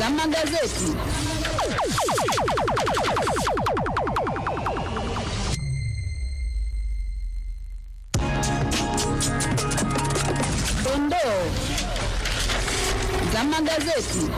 za magazeti. Dondoo za magazeti.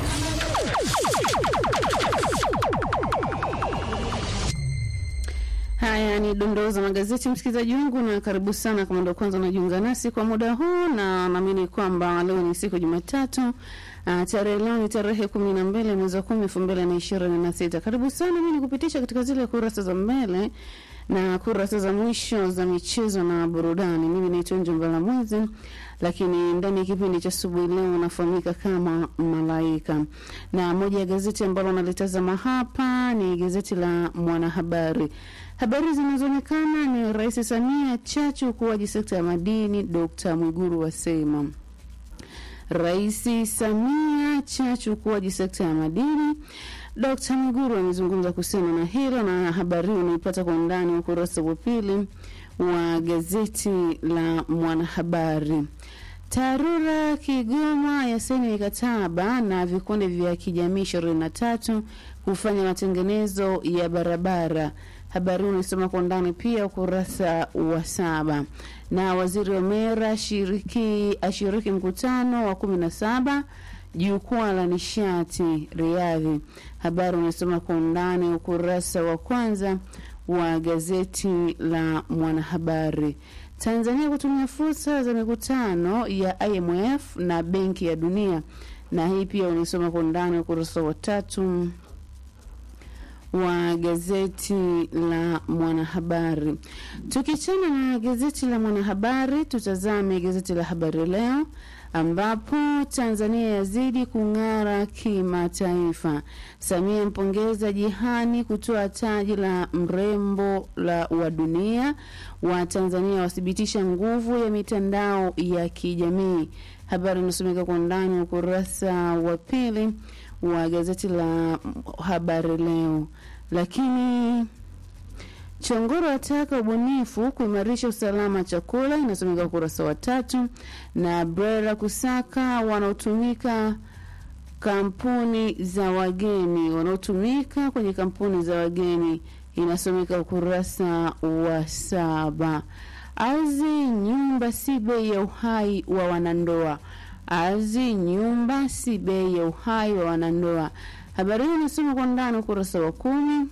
Haya ni dondoo za magazeti, msikilizaji wangu, na karibu sana kama ndo kwanza unajiunga nasi kwa muda huu, na naamini kwamba leo ni siku Jumatatu. Uh, tarehe leo ni tarehe kumi na mbili mwezi wa kumi elfu mbili na ishirini na sita. Karibu sana, mi nikupitisha katika zile kurasa za mbele na kurasa za mwisho za michezo na burudani. Mimi naitwa Njombala Mwezi, lakini ndani ya kipindi cha asubuhi leo nafahamika kama Malaika, na moja ya gazeti ambalo nalitazama hapa ni gazeti la Mwanahabari. Habari zinazoonekana ni Rais Samia chachu ukuaji sekta ya madini, Dr. Mwiguru wasema Rais Samia chachu ukuaji sekta ya madini. Dkt. Mwiguru amezungumza kuhusiana na hilo, na habari hii unaipata kwa undani ukurasa wa pili wa gazeti la Mwanahabari. TARURA Kigoma yasaini mikataba na vikundi vya kijamii ishirini na tatu kufanya matengenezo ya barabara. Habari hii unaisoma kwa undani pia ukurasa wa saba. Na waziri Omera shiriki ashiriki mkutano wa kumi na saba jukwaa la nishati Riadhi. Habari unasoma kwa undani ukurasa wa kwanza wa gazeti la Mwanahabari. Tanzania kutumia fursa za mikutano ya IMF na Benki ya Dunia, na hii pia unaisoma kwa undani ukurasa wa tatu wa gazeti la Mwanahabari. Tukichana na gazeti la Mwanahabari, tutazame gazeti la Habari Leo ambapo Tanzania yazidi kung'ara kimataifa. Samia mpongeza Jihani kutoa taji la mrembo la wa dunia. Wa Tanzania wathibitisha nguvu ya mitandao ya kijamii. Habari inasomeka kwa ndani ukurasa wa pili wa gazeti la Habari Leo. Lakini Chongoro ataka ubunifu kuimarisha usalama chakula, inasomeka ukurasa wa tatu. Na Brera kusaka wanaotumika kampuni za wageni, wanaotumika kwenye kampuni za wageni, inasomeka ukurasa wa saba. Ardhi nyumba si bei ya uhai wa wanandoa. Ardhi nyumba si bei ya uhai wa wanandoa. Habari hii inasoma kwa ndani ukurasa wa kumi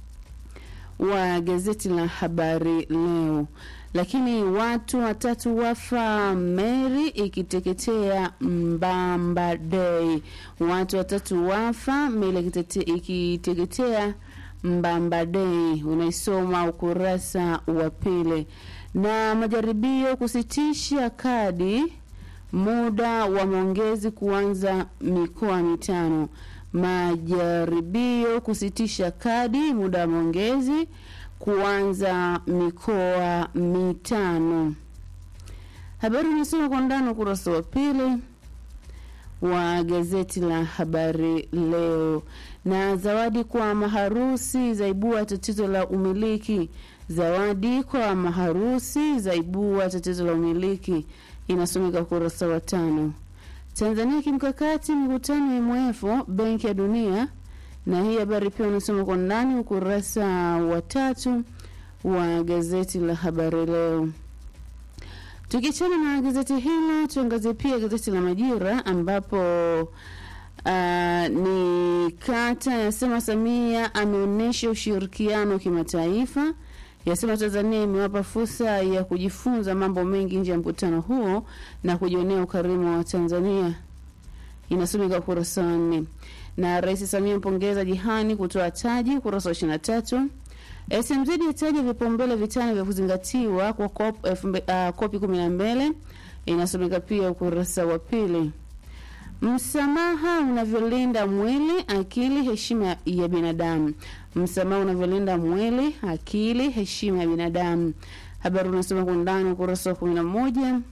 wa gazeti la Habari Leo. Lakini watu watatu wafa meli ikiteketea Mbamba Day. Watu watatu wafa meli ikiteketea Mbamba Day, unaisoma ukurasa wa pili. Na majaribio kusitisha kadi muda wa maongezi kuanza mikoa mitano majaribio kusitisha kadi muda wa maongezi kuanza mikoa mitano. Habari unasoma kwa ndani ukurasa wa pili wa gazeti la Habari Leo. Na zawadi kwa maharusi zaibua tatizo la umiliki. Zawadi kwa maharusi zaibua tatizo la umiliki, inasomeka ukurasa wa tano. Tanzania kimkakati mikutano ya MWF Benki ya Dunia, na hii habari pia unasoma kwa ndani ukurasa wa tatu wa gazeti la Habari Leo. Tukichana na gazeti hilo, tuangazie pia gazeti la Majira ambapo uh, ni kata yasema Samia ameonyesha ushirikiano kimataifa yasema Tanzania imewapa fursa ya kujifunza mambo mengi nje ya mkutano huo na kujionea ukarimu wa Tanzania, inasomeka ukurasa wa nne. Na Rais Samia mpongeza Jihani kutoa taji, ukurasa wa ishirini na tatu. SMZ yataja vipaumbele vitano vya kuzingatiwa kwa COP uh, kopi kumi na mbili, inasomeka pia ukurasa wa pili. Msamaha unavyolinda mwili, akili, heshima ya binadamu. Msamaha unavyolinda mwili, akili, heshima ya binadamu. Habari unasoma kwa undani ukurasa wa kumi na moja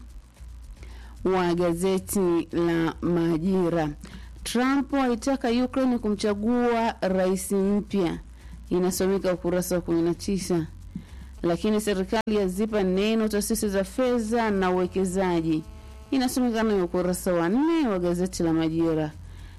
wa gazeti la Majira. Trump aitaka Ukraine kumchagua rais mpya, inasomeka ukurasa wa kumi na tisa. Lakini serikali yazipa neno taasisi za fedha na uwekezaji inasomekana ni ukurasa wa nne wa gazeti la Majira.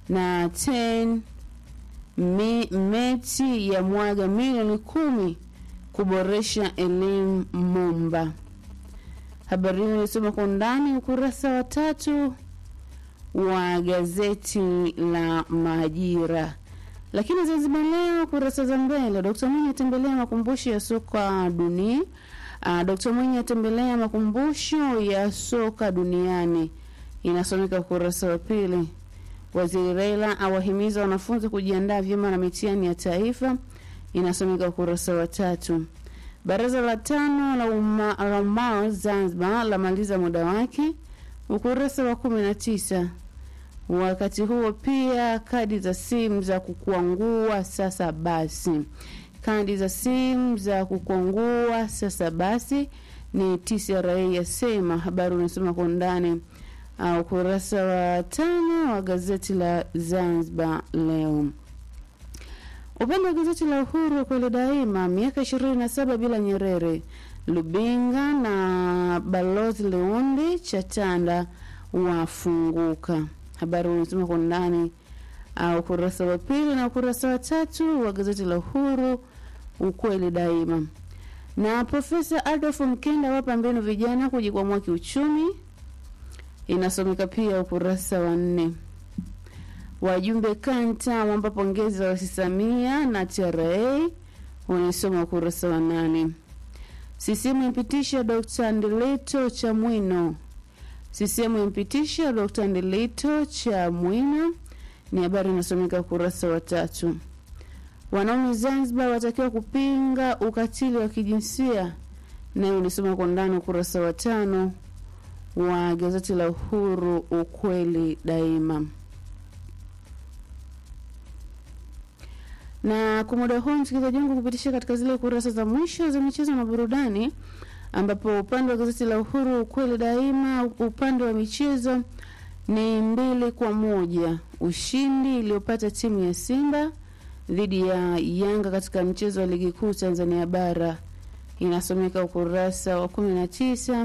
na 10 me, meti ya mwaga milioni kumi kuboresha elimu Momba. Habari hiyo ilisoma kwa undani ukurasa wa tatu wa gazeti la Majira. Lakini Zanzibar Leo kurasa za mbele, Dkt Mwinyi atembelea makumbusho ya soka dunia. Uh, Dkt Mwinyi atembelea makumbusho ya soka duniani, inasomeka ukurasa wa pili. Waziri Raila awahimiza wanafunzi kujiandaa vyema na mitihani ya taifa, inasomeka ukurasa wa tatu. Baraza la tano la umma la umma Zanzibar lamaliza muda wake, ukurasa wa kumi na tisa. Wakati huo pia kadi za simu za kukwangua sasa basi, kadi za simu za kukwangua sasa basi ni TCRA yasema. Habari unasoma kwa undani uh, ukurasa wa tano wa gazeti la Zanzibar Leo. Upande wa gazeti la Uhuru kweli daima, miaka ishirini na saba bila Nyerere, Lubinga na balozi Leundi Chatanda wafunguka. Habari unasoma kwa ndani uh, ukurasa wa pili na ukurasa wa tatu wa gazeti la Uhuru ukweli daima. Na Profesa Adolf Mkenda wapa mbinu vijana kujikwamua kiuchumi, inasomeka pia ukurasa wa nne. Wajumbe kanta wampa pongezi za Rais Samia na TRA, unaisoma ukurasa wa nane. CCM impitisha Dr. Ndeleto Chamwino CCM impitisha Dr. Ndeleto Chamwino ni habari inasomeka ukurasa wa tatu. Wanaume Zanzibar watakiwa kupinga ukatili wa kijinsia, nayo unisoma kwa ndani ukurasa wa tano wa gazeti la Uhuru, ukweli daima. Na kwa muda huu msikilizaji wangu kupitisha katika zile kurasa za mwisho za michezo na burudani ambapo upande wa gazeti la Uhuru ukweli daima, upande wa michezo ni mbili kwa moja ushindi iliyopata timu ya Simba dhidi ya Yanga katika mchezo wa ligi kuu Tanzania bara, inasomeka ukurasa wa kumi na tisa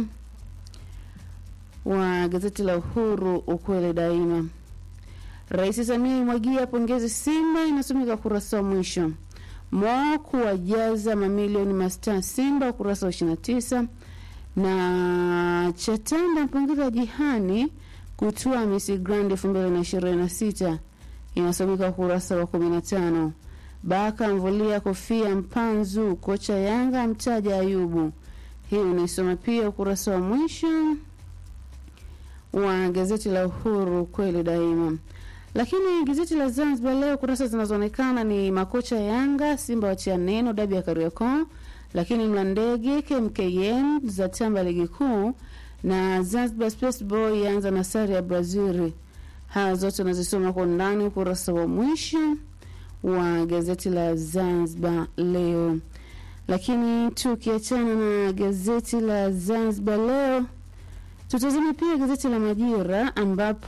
wa gazeti la Uhuru ukweli daima. Rais Samia imwagia pongezi Simba, inasomeka ukurasa wa mwisho. Mo kuwajaza mamilioni mastaa Simba, ukurasa wa 29 na Chatanda mpongeza Jihani kutua Miss Grand 2026 inasomeka ukurasa wa 15. Baka mvulia kofia Mpanzu, kocha Yanga mtaja Ayubu, hii unaisoma pia ukurasa wa mwisho wa gazeti la Uhuru kweli daima. Lakini gazeti la Zanzibar leo kurasa zinazoonekana ni makocha Yanga Simba watia neno dabi ya Kariakoo, lakini Mlandege KMKM za tamba ligi kuu na Zanzibar Space Boy yaanza na sare ya Brazil. Haya zote unazisoma kwa ndani ukurasa wa mwisho wa gazeti la Zanzibar leo. Lakini tukiachana na gazeti la Zanzibar leo, tutazame pia gazeti la Majira ambapo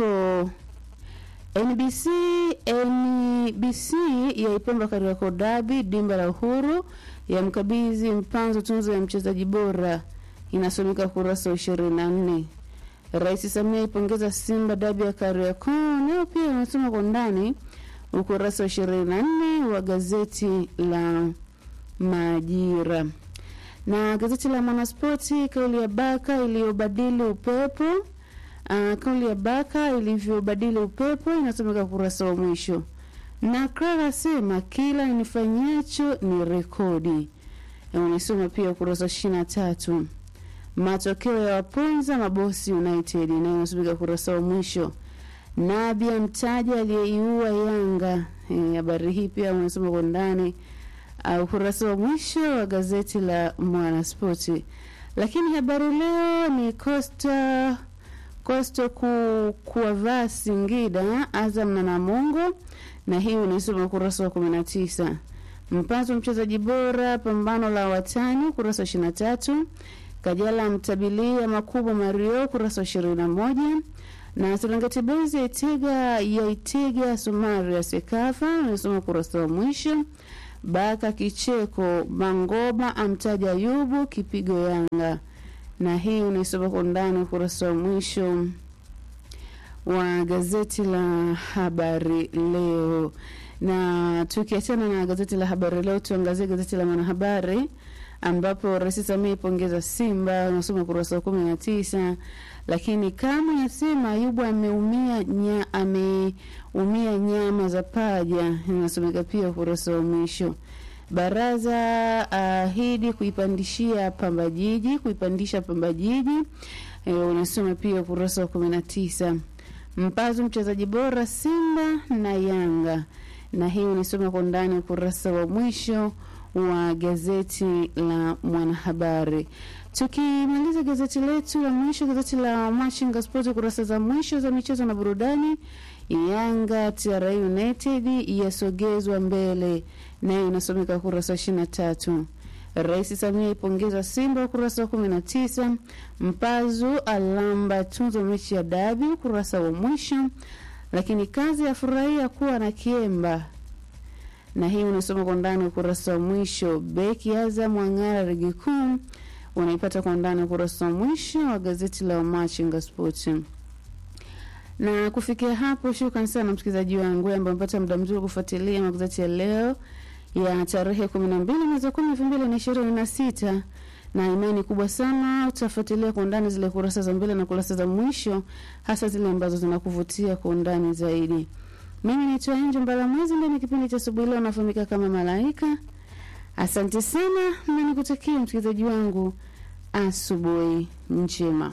NBC NBC yaipamba Kariakoo Derby, dimba la Uhuru ya mkabidhi Mpanzo tunzo ya mchezaji bora, inasomeka ukurasa wa ishirini na nne. Rais Samia ipongeza Simba dabi ya Kariakoo, nayo pia inasoma kwa ndani ukurasa wa ishirini na nne wa gazeti la Majira. Na gazeti la Mwanaspoti, kauli ya Baka iliyobadili upepo Uh, kauli ya Baka ilivyobadili upepo inasomeka ukurasa wa mwisho. Na Clara asema kila nifanyacho ni rekodi, unasoma pia ukurasa wa ishirini na tatu. Matokeo ya waponza mabosi United nayo inasomeka ukurasa wa mwisho. Nabia mtaja aliyeiua Yanga, habari hii pia unasoma kwa ndani uh, ukurasa wa mwisho wa gazeti la Mwanaspoti. Lakini habari leo ni Costa Costo ku, kuwavaa Singida Azam na Namungo, na hii unaisoma ukurasa wa 19. Mpanzo mchezaji bora pambano la watani ukurasa wa 23. Kajala mtabilia makubwa Mario ukurasa wa 21. Na Serengeti Boys yaitega yaitega Somalia Sekafa unasoma ukurasa wa mwisho. Baka kicheko Mangoba amtaja Ayubu kipigo Yanga na hii unaisoma kwa ndani ukurasa wa mwisho wa gazeti la Habari Leo. Na tukiachana na gazeti la Habari Leo, tuangazie gazeti la Mwanahabari ambapo Rais Samia ipongeza Simba, unasoma ukurasa wa kumi na tisa. Lakini kama yasema Ayubu ameumia nya, ameumia nyama za paja, inasomeka pia ukurasa wa mwisho. Baraza ahidi kuipandishia Pamba Jiji, kuipandisha Pamba Jiji, e, unasoma pia ukurasa wa kumi na tisa. Mpazu mchezaji bora Simba na Yanga, na hii unasoma kwa ndani ukurasa wa mwisho wa gazeti la Mwanahabari. Tukimaliza gazeti letu la mwisho, gazeti la Machinga Sport, kurasa za mwisho za michezo na burudani. Yanga TRA United yasogezwa mbele, nayo inasomeka kurasa wa ishirini na tatu. Rais Samia ipongeza Simba ukurasa wa kumi na tisa. Mpazu alamba tunzo mechi ya dabi ukurasa wa mwisho. Lakini kazi ya furahia kuwa na Kiemba na hii unasoma kwa ndani ukurasa wa mwisho. Beki Azam Wang'ara ligi kuu unaipata kwa ndani ukurasa wa mwisho wa gazeti la Machinga Sports. Na kufikia hapo, shukrani sana msikilizaji wangu ambaye amepata muda mzuri kufuatilia magazeti ya leo ya tarehe kumi na mbili mwezi wa kumi elfu mbili na ishirini na sita na imani kubwa sana utafuatilia kwa undani zile kurasa za mbele na kurasa za mwisho, hasa zile ambazo zinakuvutia kwa undani zaidi. Mimi naitwa Angel Mbalamwezi, ndani ya kipindi cha asubuhi leo nafahamika kama Malaika. Asante sana na nikutakia msikilizaji wangu asubuhi njema.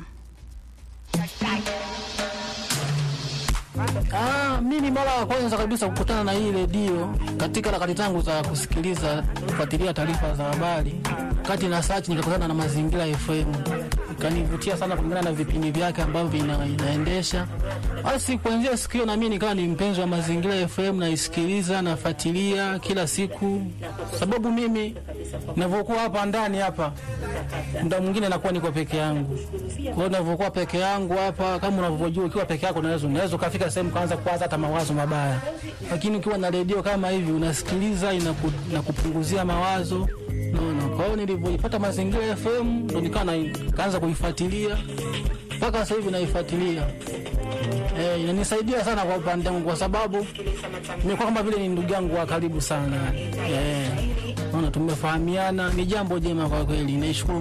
Ah, mimi mara ya kwanza kabisa kukutana na hii redio katika harakati zangu za kusikiliza kufuatilia taarifa za habari, kati na search nikakutana na Mazingira FM, ikanivutia sana kulingana na vipindi vyake ambavyo ina, inaendesha. Basi kuanzia siku hiyo na mimi nikawa ni mpenzi wa Mazingira FM, naisikiliza nafuatilia kila siku, sababu mimi ninavyokuwa hapa ndani hapa muda mwingine nakuwa niko peke yangu. Kwa hiyo ninavyokuwa peke yangu hapa, kama unavyojua, ukiwa peke yako unaweza unaweza ukafika sehemu kaanza kuwaza hata mawazo mabaya, lakini ukiwa na redio kama hivi unasikiliza, inaku, inakupunguzia mawazo naona. Kwa hiyo nilivyoipata Mazingira FM ndo nikawa na- nikaanza kuifuatilia mpaka sasa hivi naifuatilia. Eh, inanisaidia sana kwa upande wangu kwa sababu nimekuwa kama vile ni ndugu yangu wa karibu sana. Eh, naona tumefahamiana, ni jambo jema kwa kweli. Naishukuru